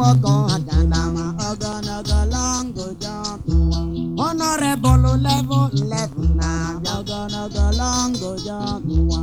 nwoke agadama ogologo longo jump honorable level 11 na-abịa ogologo longo jump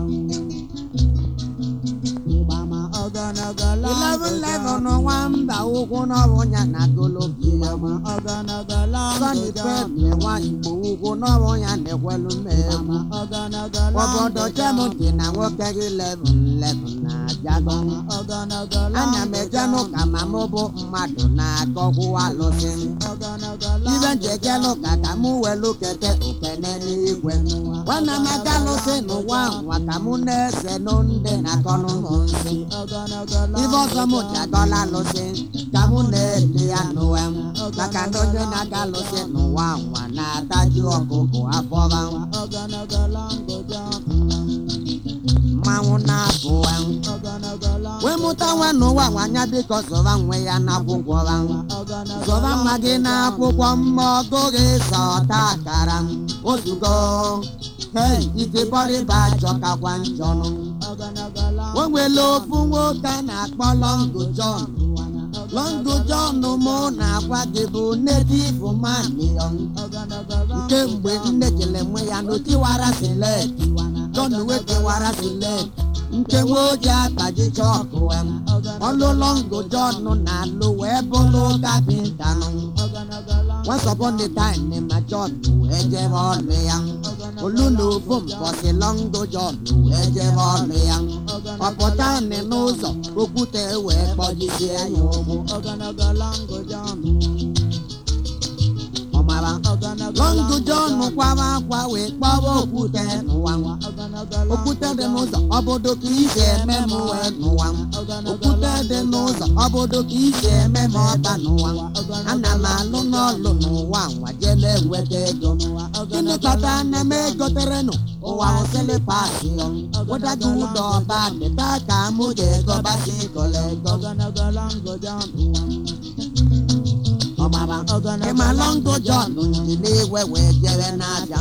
ịgbama ogologo longo 11 nwamba ụkwụ n'ọbụ ya na golobia ịgbama ogologo longo sọni pep nwa igbo ụkwụ n'ọbụ ya na-ekwelu mmegbu ịgbama ogologo obodo chemụntị na nwoke gị 11 na-abịago ogologo ana m eje n'ụka ma mụ bụ mmadụ na-akọkwu alụsị m ogologo ibe njeje n'ụka ka mụ welu kete okene n'igwe nwanne m aga alụsị n'ụwa nwa ka mụ na-ese nụ ndị na-akọnụ m nsị ogologo ibe ọzọ m ji agọla alụsị ka mụ na-eli ya n'ụwa m maka na onye na-aga alụsị n'ụwa nwa na-ataju ọkụkụ afọba ogologo longo jump mmanwụ na-abụ ya ogologo longo wee mụta nwa n'ụwa nwanya biko zọba nwe ya n'akwụkwọ ha ogologo zọba nwa gị n'akwụkwọ mma ọgụ gị zọta akara ozugo hei itibọrịba chọkakwa njọnụ ogologo longo o nwere ofu nwoke a na-akpọ Longo John Longo John mụ na-agwa gị bụ native man ogologo nke mgbe nne jele nwe ya n'otiwara silet John wetiwara silet nke nwe oji akpaji chọkụ em ọlụ Longo John na-alụ wee bụrụ kapịnta nụ Once upon a time ma John wee jebe ọlụ ya olu na ofu mbọsị Longo John wee jebe ọlụ ya ọpụta nị n'ụzọ okwute wee kpọjisie ya ụgbụ ogologo longo jump ọmara ogologo Longo John kwawa akwa wee kpọwa okwute n'ụwa nwa ogologo okwute dị n'ụzọ obodo ka isi eme m wee n'ụwa m okwute dị n'ụzọ obodo ka isi eme m ọba n'ụwa m ana m alụ n'ọlụ n'ụwa nwa jee na-enweta ego gịnị kpata na m egoterenụ ụwa hụsịlị pasi wụdago ụdọ ọba dịta ka mụ ga-ego basi kọlọ ego ogologo longo jump ọgbara ịma Longo John ji n'igwe wee jere n'aja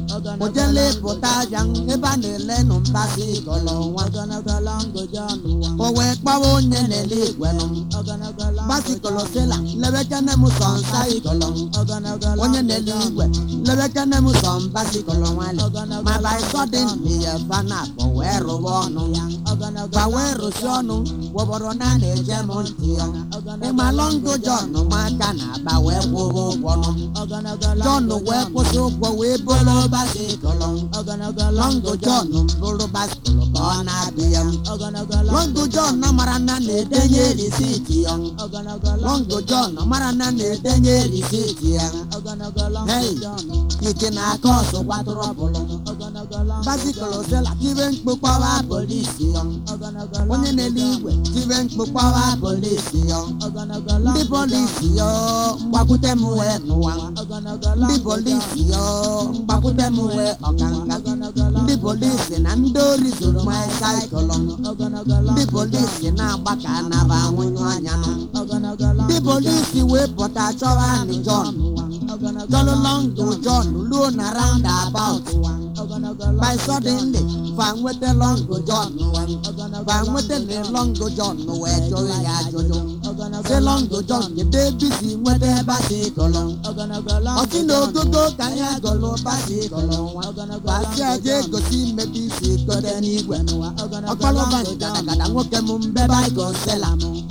ojele pụta aja ebe a na-ele nụ mbasi kọlọ nwa ogologo longo jump o wee kpọwa onye na-ele igwe nụ ogologo longo basikọlọ sila lebekene m sọ nsa ikọlọ ogologo onye na-ele igwe lebekene m sọ mbasikọlọ nwale ma by sudden ya fana bụ wee rụwa ọnụ ya ogologo gba wee rụsi ọnụ wọbọrọ na a na-eje m ntị ya ịma Longo John ma aka na-agba wee kwụrụ ụgwọ nụ ogologo John wee kwụsị ụgwọ wee bụrụ basikọlọ ogologo Longo John bụrụ basikọlọ ka ọ na-abịa m ogologo Longo John mara na na-edenye risiti ya ogologo Longo John mara na na-edenye risiti ya ogologo longo Hey. jump ike na-aka ọsụ kwatụrụ bụlụ ogologo longo basikọlọ sela tibe mkpụkpọwa polisi ya ogologo onye na-ele igwe tibe mkpụkpọwa polisi ya ogologo ndị longo polisi ya mgbakwute m wee n'ụwa ogologo ndị longo polisi ya mgbakwute m wee ọkanga ogologo ndị longo polisi na ndị ori zuru mosaịkụlụ ogologo ndị longo polisi na-agba ka anaba nwụnyụ anya nụ ogologo longo ndị polisi wee pụta chọwa anyị John ogologo Jolụ Longo John luo na roundabout ogologo by longo suddenly fa nweta Longo John wee fa nweta na Longo John wee jụrụ ya ajụjụ ogologo si Longo John kedu ebe isi nweta basikọlọ ogologo longo ọsị na ogogo ka ya gọlụ basikọlọ nwa basi aja egosi mmebi isi gote n'igwe ọkpọlọba gadagada nwoke m mbe baigosela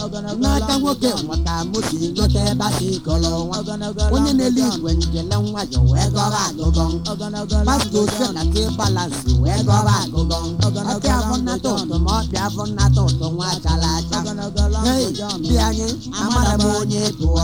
n'aka nwoke nwa ka mụ si gote basikọlọ nwa onye na-ele igwe njele nwayọ wee gọrọ agụgọ pastọ ose na ke balansi wee gọrọ agụgọ ọkị afọ nnata ụtụ ma ọbịa afọ nnata ụtụ nwa chara acha hei dị anyị amara m onye tụọ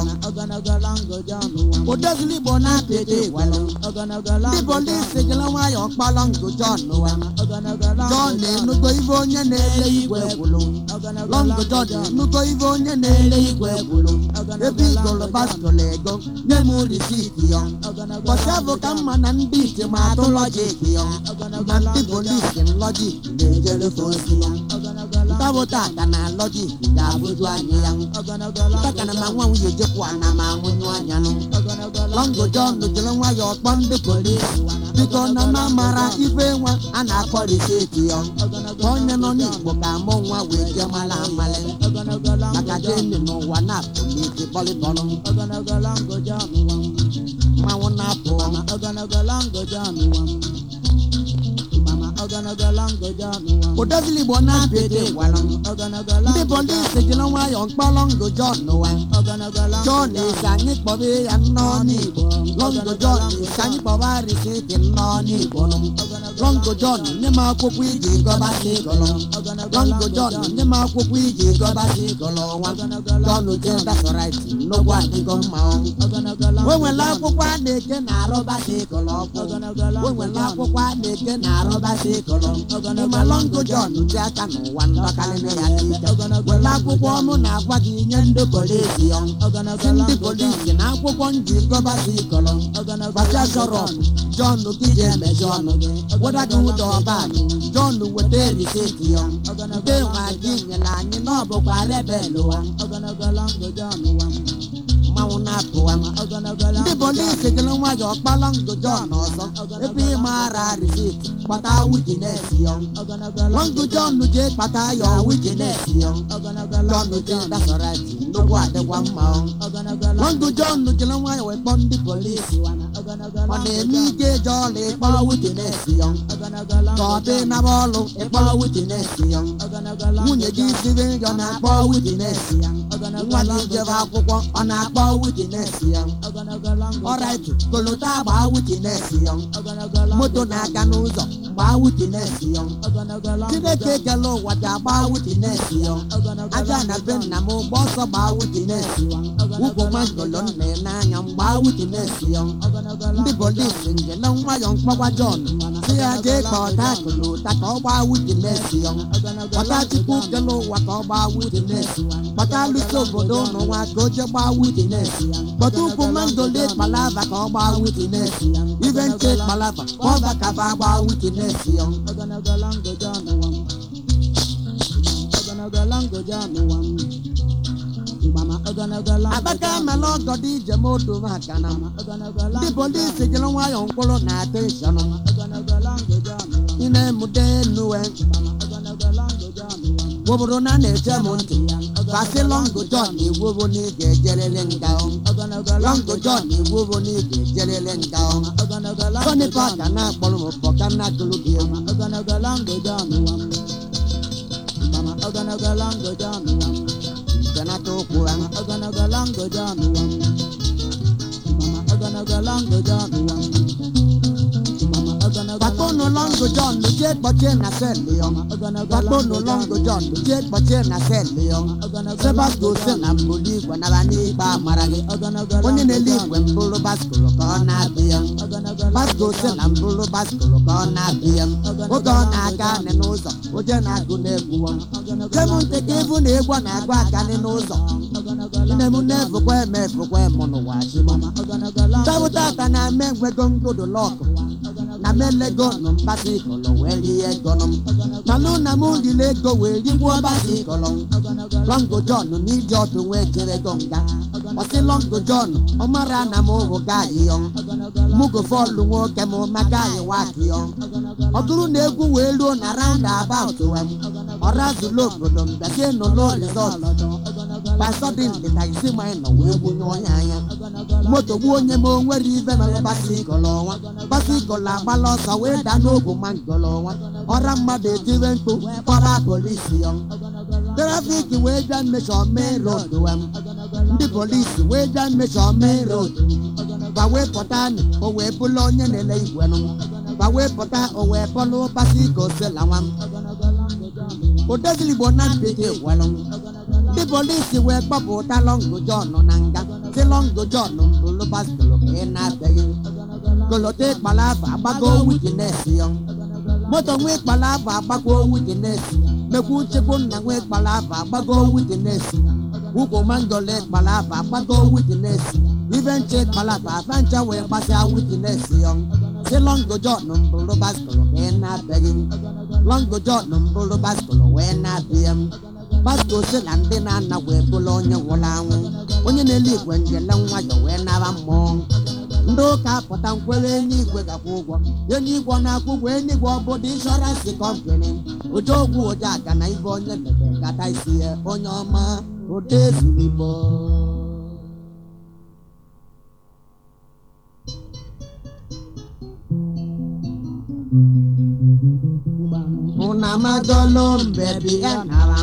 odozili igbo na-apịta igwelụ ndị polisi jere nwayọ kpọrọ ngụ John wa John enugo ibe onye na-ele igwe gwụlụ Longo John enugo ibe onye na-ele igwe gwụlụ ebe igoro baskọl ego nye m risiti ya bọchị bụ ka mma na ndị ite ma atụ lọjik ya na ndị polisi lọjik na-ejere ozi ya tabụta aka na lọjik ga-abụju anyị ya taka na ma nwa nwunye jekwa na ma nwụnyụ anya nụ lọngụ jọn jiri nwayọọ kpọọ ndị polisi biko na ma mara ife nwa a na-akpọ riseti ya ka onye nọ n'igbo ka mụ nwa wee jee mara amalị maka jeni n'ụwa na-apụ n'ike bọlịbọlụ mmanwụ na-apụ ụdọzili igbo na-apịa ede gwalụ ndị polisi jiri nwayọọ mkpọ lọngụ jọn wa jọn isi anyị kpọba ya nnọọ n'igbo lọngụ jọn isi anyị kpọba riseti nnọọ n'igbo lọngụ jọn nye m akwụkwọ iji gọbasị gọlọ lọngụ jọn nye m akwụkwọ iji gọbasị gọlọ nwa jọn je dasọraiti nnukwu adịgo mma o nwere akwụkwọ a na-eke na arụbasị gọlọ ọkụ o nwere akwụkwọ a na-eke na arụbasị gọlọ ịma lọngụ jọn dị aka n'ụwa ndọkarịrị ya n'ike were akwụkwọ ọnụ na-agwa gị nye ndị polisi ya si ndị polisi na akwụkwọ nji gọbasị gọlọ gbacha shọrọp jọn gị ji emechi ọnụ gị weda gị ụdọ ọba jọn weta riseti ya nke nwa gị nyere anyị na ọ bụkwa rebel wa mmanwụ na-apụwa ndị polisi jiri nwayọọ kpalọ ndụ jọn ọzọ ebe ịmara riseti kpata witines ya lọngụ jọn jee kpata ya witines ya jọn jee dasọrati nnukwu adịkwa mma lọngụ jọn jiri nwayọọ wee kpọọ ndị polisi ọ na-eme ike eje ọla ịkpọrọ witines ya ka ọ dị naba ọlụ ịkpọrọ witines ya nwunye gị siri nri ọ na-akpọ witines ya nwa gị jebe akwụkwọ ọ na-akpọ witines ya ọrait kolota gbaa witines ya moto na-aga n'ụzọ gbaa witines ya chineke kele ụwa ji agba witines ya aja na be nna m ụgbọ ọsọ gbaa witines ya ugwu mangolo nna ya n'anya m gbaa witines ya ndị polisi njele nwayọ mkpọgwa jọn si ya jee ka ọta kolota ka ọ gbaa witines ya kpọta chukwu kele ụwa ka ọ gbaa witines kpọta alụso obodo ụnụ nwa ka o jee gbaa witines kpọta ukwu mangolo kpalava ka ọ gbaa witines ibe nche kpalava ka ọ bakaba gbaa witines ya abaka mala ọgọ dị ije moto maka na ndị polisi jiri nwayọọ mkpụrụ na ateshọn ị na-emute enuwe obodo na na-eche m ntị kasị lọngụ jọn egwubo na ị ga-ejerele nga lọngụ jọn egwubo na ị ga-ejerele nga tony paka na-akpọrọ m pọka na gụrụ gị egwu benata ụkwụ ha gbakpọnụ lọngụ jọn jee kpọchie na selị ya gbakpọnụ lọngụ jọn jee kpọchie na selị ya sebasco si na mbuli igwe nara n'ikpe amara gị onye na-ele igwe mbụrụ baskoro ka ọ na-abịa basko si na mbụrụ baskoro ka ọ na-abịa oge ọ na-aga anị n'ụzọ oje na-agụ na-egwu jem ntị ka ịbụ na egwu na-agụ akanị n'ụzọ nne m na-efukwa eme efukwa emu n'ụwa chimo tabụta aka na-eme ngwego ngodo lọkụ na melego nụ mbasi kọlọ wee rie ego nụ malụ na m riri ego wee rigbuo basi kọlọ lọngụ jọn n'iji ọdụ wee jere go nga ọsị lọngụ jọn ọ mara na m ụhụ gaayị yọ mugo fọlụ nwoke m maka anyị waki yọ ọ bụrụ na egwu wee ruo na raụnda abaut wem ọra zuru obodo mbịazie n'ụlọ rizọt pasọdin dịka isi manyị nọ wee gbunye onye anya moto gbuo onye m onwere ibe mere basikọl ọnwa basikọl agbala ọsọ wee daa n'ogwu mangọl ọnwa ọra mmadụ etire mkpu kpọra polisi ya trafiki wee bịa mmechọ main road wem ndị polisi wee bịa mmechọ main road ba wee pụta anyị o wee bụla onye na-ele igwe nụ ba wee pụta o wee bọlụ basiko sela nwa m odezili igbo na bekee gwalụ ndị polisi wee gbapụta lọngụ jọn na nga si lọngụ jọn mbụlụ baskoro ka ị na-abịaghị kolote kpalava agbago witines ya moto nwee kpalava agbago witines mekwu nchekwu nna nwee kpalava agbago witines ugwu mangole kpalava agbago witines ibe nche kpalava afancha wee gbasia witines ya si lọngụ jọn mbụlụ baskoro ka ị na-abịaghị lọngụ jọn mbụlụ baskoro wee wee na-abịa m pastọ si na ndị na-ana wee bụrụ onye nwụrụ anwụ onye na-ele igwe njele nwayọ wee nara mmụọ ndị ụka pụta nkwere enyi igwe gakwa ụgwọ enyi igwe na-akwụ ụgwọ enyi igwe ọbụdụ inshọransị kọmpani ụjọ ogwu ụjọ aga na ibe onye mebe gata isi ya onye ọma ụdị ezuru igbo una madolo mbebi ya nara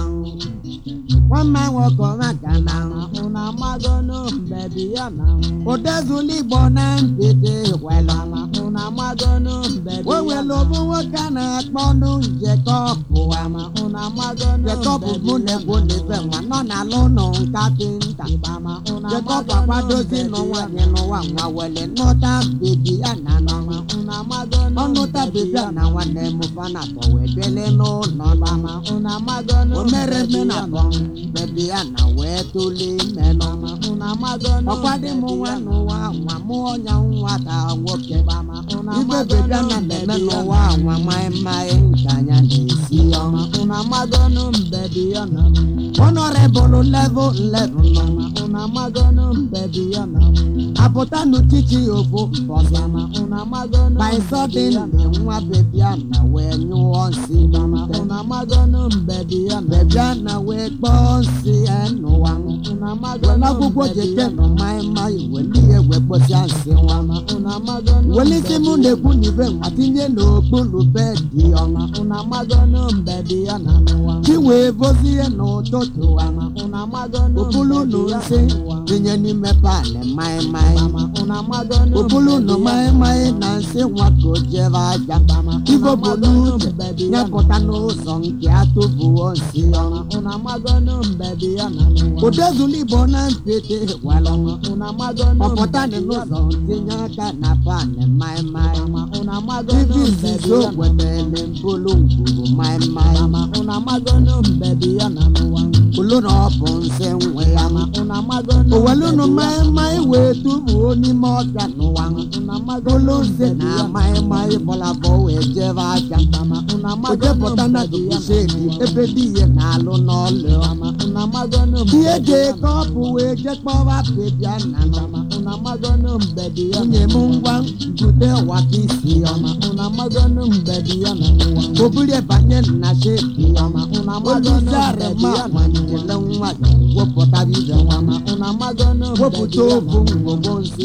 nwama nwoke ọma ga na Una magonu mbebi ya na ụdezulu igbo na mgbede wela Una magonu mbebi o ya nwere na obu nwoke a na-akpọ ọnụ njekọpụ ama Una magonu jekọpụ mụ na-egwu n'ebe nwa nọ n'ala ụlọ nkapịnta Ibama una jekọpụ akwadozi n'ụwa nye n'ụwa nwa wele nụta bebi ya na n'ọnwa Una magonu ọnụta bebi ya na nwanne m fana tọ wee bele n'ụlọ n'ọma Una magonu o mere mme na bọ bebi ya na wee tuli ime n'ọma Una magonu ọkwadị m nwa n'ụwa nwa mụ ọnya nwata nwoke Una ibe bebi ya na na-eme n'ụwa nwa maịmaị nke anya na-esi ọma Una magonu mbebi ya na honorable level level nọ Una magonu mbebi ya na apụta n'uchichi ofu mbọsị Una magonu by sudden nwa bebi ya na wee nyụọ nsị Una magonu mbebi ya na bebi ya na wee kpọọ nsị ya n'ụwa Una were magonu akwụkwọ jeke nọ maịmaị weli ihe wee kposia nsị nwa Una magonu welisi mụ na-ekwu n'ibe nwa tinye n'okpuru bedị ọma Una magonu mbebi ya na n'ụwa chi wee bozie n'ụtụtụ ama Una magonu okpulu nụ mbebi ya nsị na n'ụwa tinye n'ime panị maịmaị Una magonu okpulu nụ mbebi ya na maịmaị na nsị nwa ka o jere aja ibo bụ n'uche nyepụta n'ụzọ nke atụbuo nsị ọma Una magonu mbebi ya na n'ụwa odezulu igbo na mpete gwara ọma Una magonu ọpụta dị mbebi ya na n'ụzọ tinye aka na panị maịmaị Una magonu ibi mbebi izizi ya na ogwemele mbulu ngwuru maịmaị Una magonu mbebi ya na n'ụwa olu na ọ bụ nsị nwe ya ma Una magonu owelunu mbebi ya na maịmaị wee tubuo n'ime ọbịa n'ụwa Una olu magonu nze mbebi na ya na maịmaị bọlabọ wee jebe aja Una o magonu jepụta na mbebi ya na dubusedi ebe di ihe na-alụ n'ọlụ ọma Una magonu ihe mbebi ya na ga-eke ọbụ wee jekpọwa bebia na nọma Una magonu mbebi ya nwunye m ngwa mbute waka isi ọma Una magonu mbebi ya na n'ụwa obulie banye na shepi ọma Una magonu oluzare mbebi ma ya na nwanyele nwa ya wepụta ibe nwa ma Una magonu wepụta mbebi ya obu na ngwogwo nsi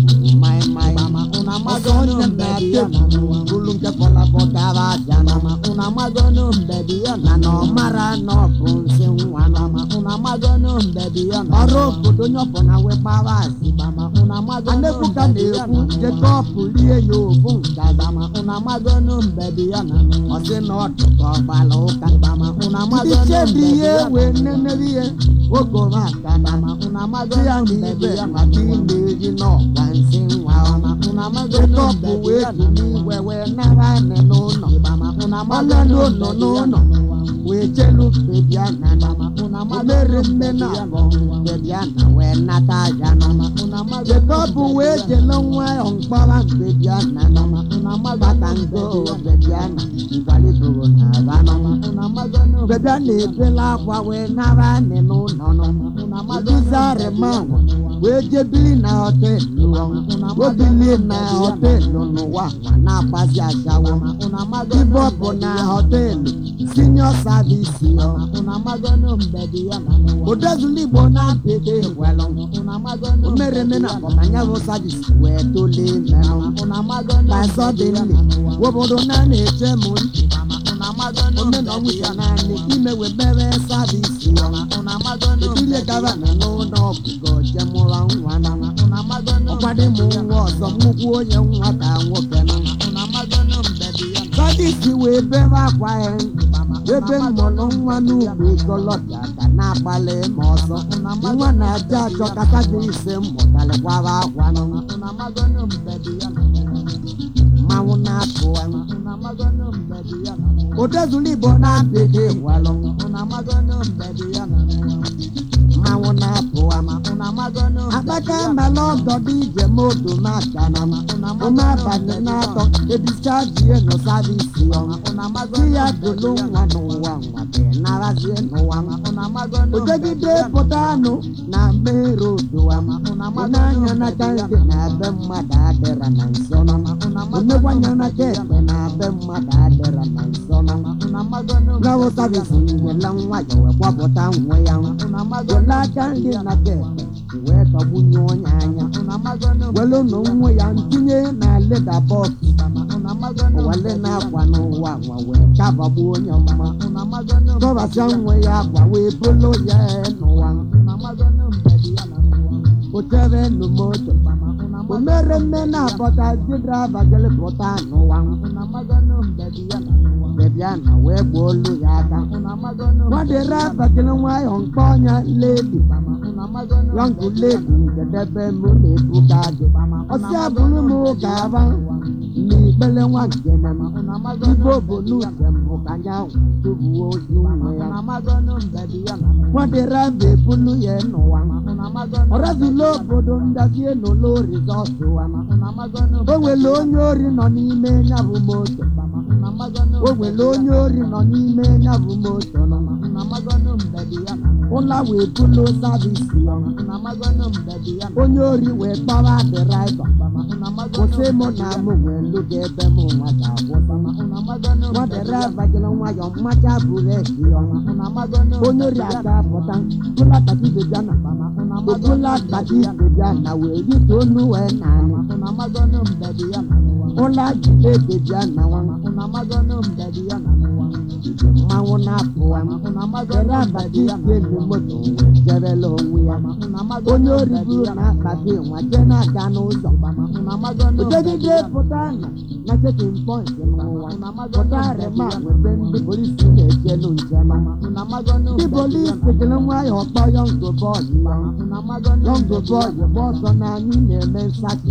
maịmaị Una ọsọ magonu onye mbebi ya na-ate na n'ụwa bulu nke fọlafọ gara aja n'ọma Una magonu mbebi ya na na na ọ mara na ọ bụ nsị nwa n'ọma Una magonu mbebi ya na ọrụ obodo onye ọbụla wee gbara azị Una magonu Anebuka mbebi ya na-ekwu na Jekọb lie ya ofu ngaza ma Una magonu mbebi ya na n'ụwa ọ sị na ọ dị ka ọ gbara ụka Una ndị magonu chebi mbebi ihe ya na wee nenere ihe ogomaka na Una di ya magonu na mbebi ibe ya na maka ime eri n'ọgwa nsị nwa ọma Una magonu Jekọb mbebi wee ya du na n'iwe wee nara anị n'ụlọ Una Ọlọlụ magonu nọ mbebi ya n'ụlọ na n'ụwa wee chelu bebia na nama Una o magonu mere mme na mbebi ya abọ na n'ụwa bebia na wee nata aja nama Una magonu Jekọb mbebi wee ya na jele nwa ya mkpọrọ bebia na nama Una bata magonu ngo mbebi ya na bebia na nkwaliboro na aba nama Una magonu bebia na-ebela akwa wee nara anị n'ụlọ nama Una magonu Uduzare mbebi ya manwa na n'ụwa wee jebili na họteelụ ọnwa obilie na họteelụ n'ụwa nwa na-agbazi achawo Una magonu ibe ọ bụ na họteelụ senior service ọ Una magonu mbebi ya na n'ụwa odezulu igbo na-apịdị gwelụ Una magonu o mere eme na ọmanya bụ service wee tolie merụ Una magonu by suddenly obodo na na-eche m ntị Una magonu ome na ọnwụcha naanị ime wee mere service ọ Una magonu ekile gaba na n'ụlọ ọgụgụ jemụrụ nwa na Una magonu ọkwadị m nwa ọzọ nnukwu onye nwa ka nwoke nọ Una magonu mbebi ya na sadisi wee bere akwa ya ebe mmụrụ nwa n'ugbo ikolobịa ka na-agbalị ma ọzọ nwa na-aja achọ kata gị ise mmụtalịkwara akwa nọ Una magonu mbebi ya na mmanwụ na-apụ ya Una magonu mbebi ya na odezulu igbo na-apịghị gwalụ Una magonu mbebi ya na mmanwụ na-apụ ama Una magonu a akpaka mala ọgọ dị ije moto na-aga na ụma abalị na-atọ ebicha jie nọ savisi ọma di ya golo nwa n'ụwa nwa be narazie n'ụwa ojegide pụta anụ na mmeri odowa ụnanya n'aka ndị na be mmadụ adịra na nsọ nọ onyekwanya n'aka ekpe na be mmadụ adịra na nsọ nọ gawo savisi nyela nwa ya wee gbapụta nwe ya wele aka ndị n'aka ekpe wee tọgbunye onye anya welu na nwa ya ntinye na leda bọks wele na-akwa n'ụwa nwa wee kabagbu onye mma dọbasịa nwe ya akwa wee bolo ya n'ụwa otere nu moto omere mme na-abọta di draiva jere pụta n'ụwa bebịa na wee gbuo olu ya aka nwadere abajere nwayọ mkpọ ọnya ledi yọngụ ledi njedebe m na-ebuga gị ọsị abụrụ m ga-aba n'ikpere nwa nkene m igbo bụ n'uche mbụ ka nya tubuo ozu nwe ya nwadere abụ ebulu ya n'ụwa ọrazula obodo ndazie n'ụlọ rizọtụ wa o nwere onye ori nọ n'ime ya bụ moto o nwere onye ori nọ n'ime ya bụ moto nọ ụla wee bulu savisi ya onye ori wee kpọwa dịraịva kwụsị mụ na mụ wee lụga ebe m nwa ga-akwụsị nwa dịraịva jere nwayọ mmacha bureki ya onye ori aga pụta bụla takibebịa na obula kpati bebịa na wee rite onu wee na anị ụla jide bebịa na nwa mmanwụ na-apụwa ere abati elu moto wee jerela onwe ya onye ori buru na akpati nwa jee na-aga n'ụzọ odegide pụta na na chekin pọint n'ụwa pụta rema webe ndị polisi na-ejelu njem ndị polisi jere nwayọ kpọ yọngụ bọọlụ ya yọngụ bọọlụ gba ọsọ na anyị na-eme nsachị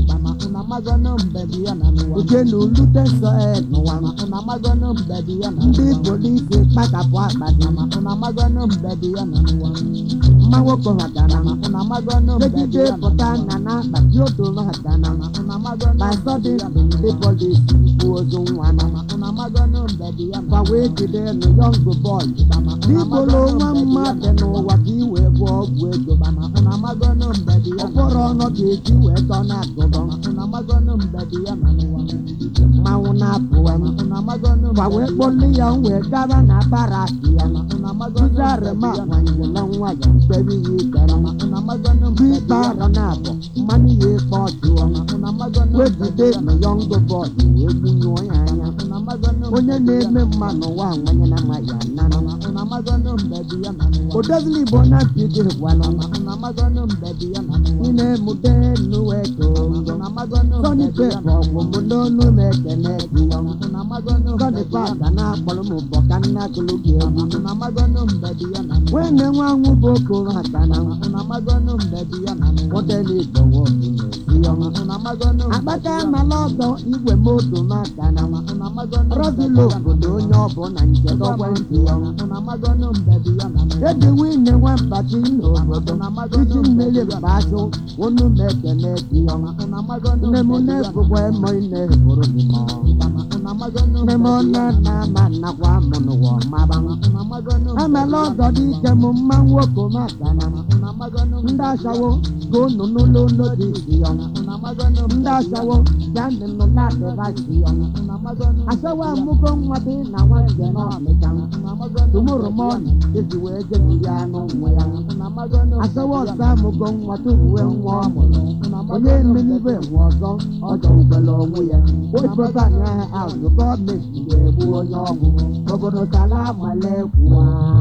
oje na ulute nsọ e n'ụwa ndị polisi kpachapụ akpati mma nwoke hatara megide pụta na na akpati odo hatara by sudden ndị polisi bụ ozu nwa gwa wee jide nụ yọngụ bọọlụ n'ibolo nwa mmadụ n'ụwa ka i wee gwọ ọgwụ ego ọkpọrọ ọnụ ga-eji wee tọ na-atụbọ mmanwụ na-apụwa gwa wee kpọli ya wee gaba na baraki ya tụzarịma nwanyela nwa ya mkpebi ya ikere bụ ikpe arọ na-abụ mmanụ ya ịkpọ ọjụọ wejide na yọngụ bọọlụ wee gbunyụọ ya anya onye na-eme mma n'ụwa nwanye na nwa ya nana odozili igbo na mpidi gwala ị na-emude nuwe tongo sọni pepa ọmụmụ n'onu m ekene gị sọni paka na-akpọrọ m ụbọ ka nna gụlụ gị egwu nwene nwa nwụ bụ okoro akana modeli igbo nwoke na-esi akpata mala ọdọ igwe moto makana rọzilo obodo onye ọbụla nke gọọmenti ya eji nwunye nwambati n'obodo iji mmiri mbazụ onu m ekene gị nne m na-ebukwa emo na-eburu gị mọ nne m nne na ama nakwa mụ n'ụwa maba amala ọdọ dị ike m mma nwoke makana ndị asawo ka unu n'ụlọ ụlọ dị isi ya ndị asawo ya ndị nọ na-adịba isi ya asawo amụgo nwa dị na nwanne n'ọmịka tumụrụ m ọnụ ezi wee jebiri anụ nwe ya asawo ọzọ amụgo nwa tuwuwe nwa ọmụrụ onye mmenibe nwe ọzọ ọjọ ugbele onwe ya wepụta anya ahụ gọọmenti ga-egbu onye ọgwụ obodo sala amale kwuwa